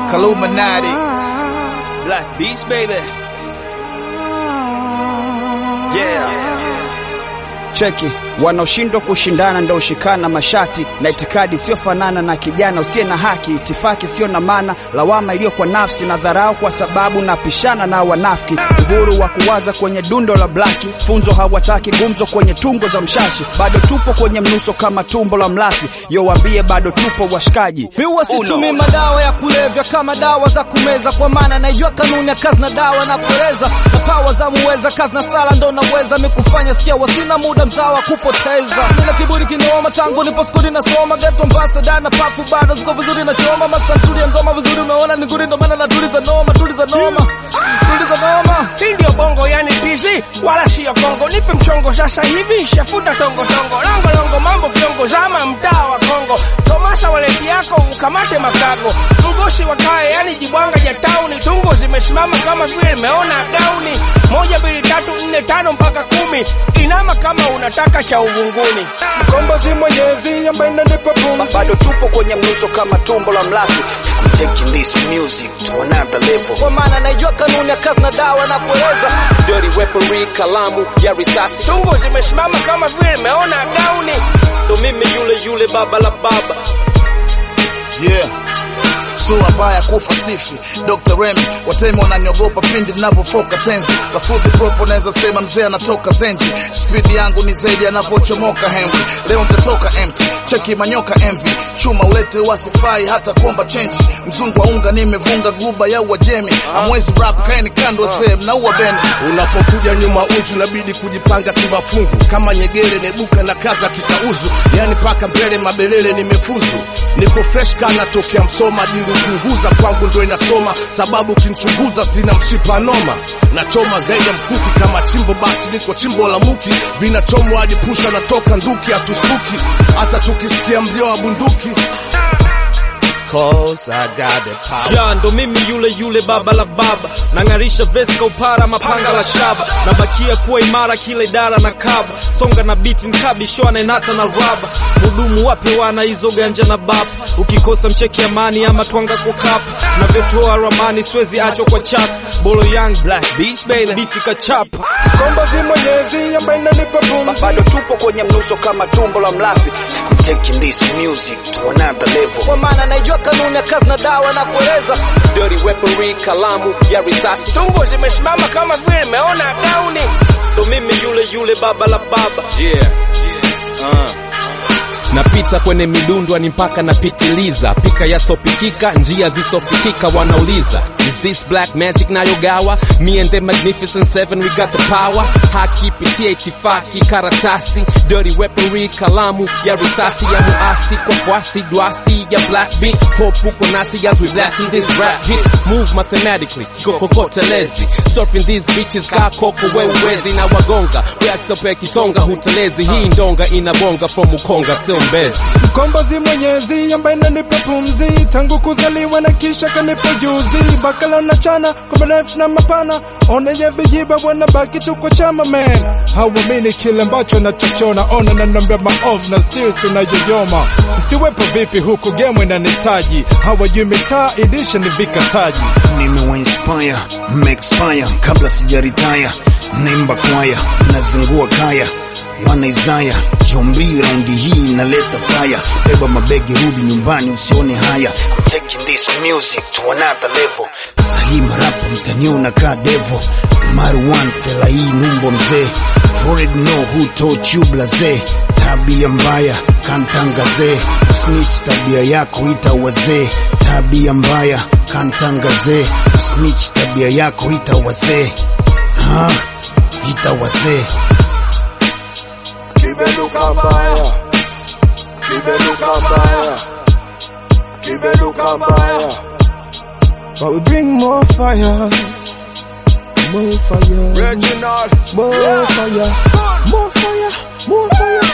Kaluminati. Black Beast, baby. Yeah. Cheki, wanaoshindwa kushindana ndo ushikana mashati na itikadi siyofanana na kijana usiye na haki, itifaki siyo na maana, lawama iliyo kwa nafsi na dharau kwa sababu napishana na wanafiki, uhuru wa kuwaza kwenye dundo la blaki, funzo hawataki gumzo kwenye tungo za mshashi, bado tupo kwenye mnuso kama tumbo la mlafi, yowambie bado tupo washikaji. Miwa situmii madawa ya kulevya kama dawa za kumeza, kwa maana naijua kanuni ya kazi na dawa na kueleza na pawa za muweza, kazi na sala ndo naweza mikufanya sikia, wasina muda mzawa kupoteza. Nina kiburi kinaoma tangu nipo skuli nasoma, geto ambasada na pafu bado ziko vizuri na choma, masantuli ya ngoma vizuri, unaona ni nguri, ndo maana natuliza noma, tuliza noma, tuliza noma. Hii ndio bongo yani TZ wala siyo Kongo. Nipe mchongo sasa hivi, shafuta tongo tongo, longo longo, mambo vyongo, zama mtaa wa Kongo. Tomasa waleti yako ukamate makago, mgosi wa kaya yani jibwanga ja tauni, tungo zimesimama kama vile imeona gauni. Moja mbili tatu nne tano mpaka kumi, inama kama unataka cha uvunguni. Mkombozi mwenyezi ambaye inanipa pumzi Bado tupo kwenye mnuso kama tumbo la mlafi, I'm taking this music to another level. Kwa maana naijua kanuni ya kazi na dawa na kueleza Dirty weaponry, kalamu ya risasi, tungo zimesimama kama vile imeona gauni. Ndo mimi yule yule baba la baba Yeah. Sura mbaya kufa sifi Dr. Remy watemi wananiogopa pindi ninavyofoka tenzi lafudhi propo naweza sema mzee anatoka zenji spidi yangu ni zaidi anavyochomoka Henry leo nitatoka empty cheki manyoka envy chuma ulete wasifai hata kuomba chenji mzungu wa unga nimevunga guba ya uajemi amwezi rap kaeni kando wazee mnaua bendi Unapokuja nyuma uchu inabidi kujipanga kimafungu kama nyegere nebuka na kaza kikauzu, yani paka mbele mabelele nimefuzu, niko fresh kana tokea Msoma, dili kuunguza kwangu ndo inasoma, sababu kinchunguza sina mshipa noma, nachoma zaidi ya mkuki kama chimbo, basi niko chimbo la muki, vinachomwa hadi pusha natoka nduki, hatustuki hata tukisikia mlio wa bunduki. Cause I got the power. Ja, ndo mimi yule yule baba la baba, nang'arisha vesi kwa upara, mapanga la shaba, nabakia kuwa imara kila idara na kaba, songa na biti mkabi, shoa naenata na raba, mudumu wape wana hizo ganja na bapa, ukikosa mcheki amani ama twanga kwa kapa, na vetoa ramani siwezi achwa kwa chapa, bolo young black beach baby, biti kachapa Mkombozi mwenyezi ambaye inanipa pumzi bado tupo kwenye mnuso kama tumbo la mlafi, I'm taking this music to another level. kwa maana naijua kanuni ya kazi na dawa na kueleza dirty weaponry, kalamu ya risasi, tungo zimesimama kama vile imeona gauni, ndo mimi yule yule baba la baba yeah. Uh. napita kwenye midundwa ni mpaka napitiliza pika yasopikika njia zisofikika wanauliza is this black magic nayogawa me and the magnificent seven we got the power haki pitia itifaki karatasi dirty weaponry kalamu ya risasi ya muasi kwa kwasi dwasi ya black beat hope uko nasi as we blasting this rap hit smooth mathematically kokotelezi surfing these bitches ka koko weuwezi na wagonga reactope kitonga hutelezi hii ndonga inabonga from ukonga sio mbezi Mkombozi mwenyezi ambaye inanipa pumzi tangu kuzaliwa na kisha kanipa juzi bakala na chana kwa marefu na mapana oneje vijiba wanabaki tu kwa chama man hawamini kile ambacho nachokiona ona na nambia maovu na still tunayoyoma siwepo vipi huku game inanitaji hawajui mitaa idisha ni vikataji nimewainspire mmeexpire kabla sijaritaya naimba kwaya nazingua kaya wana Isaya jombi raundi hii naleta fire beba mabegi rudi nyumbani usione haya I'm taking this music to another level sahii marapa mtaniona ka devo Marwan fela hii numbo mzee You already know who taught you blaze tabia mbaya kantangazee snitch tabia yako ita wazee tabia mbaya kantangazee snitch tabia yako ita wazee ha ita wazee kibeluka mbaya kibeluka mbaya kibeluka mbaya but we bring more fire more fire Reginald more fire more fire more fire